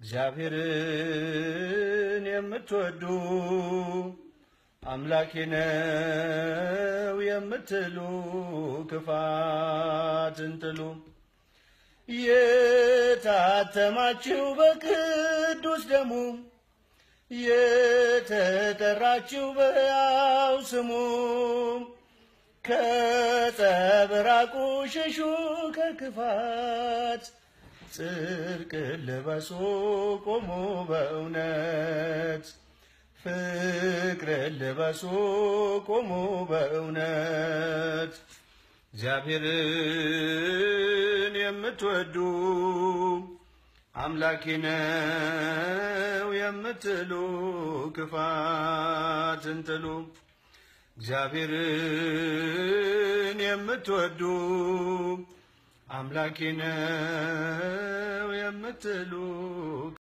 እግዚአብሔርን የምትወዱ አምላኬ ነው የምትሉ ክፋትን ጥሉ። የታተማችሁ በቅዱስ ደሙ የተጠራችሁ በያው ስሙ ከጸብራቁ ሽሹ ከክፋት ጽድቅ ልበሱ ቁሙ በእውነት ፍቅር ልበሱ ቁሙ በእውነት እግዚአብሔርን የምትወዱ አምላኬ ነው የምትሉ ክፋትን ጥሉ። እግዚአብሔርን የምትወዱ አምላኬ ነው የምትሉ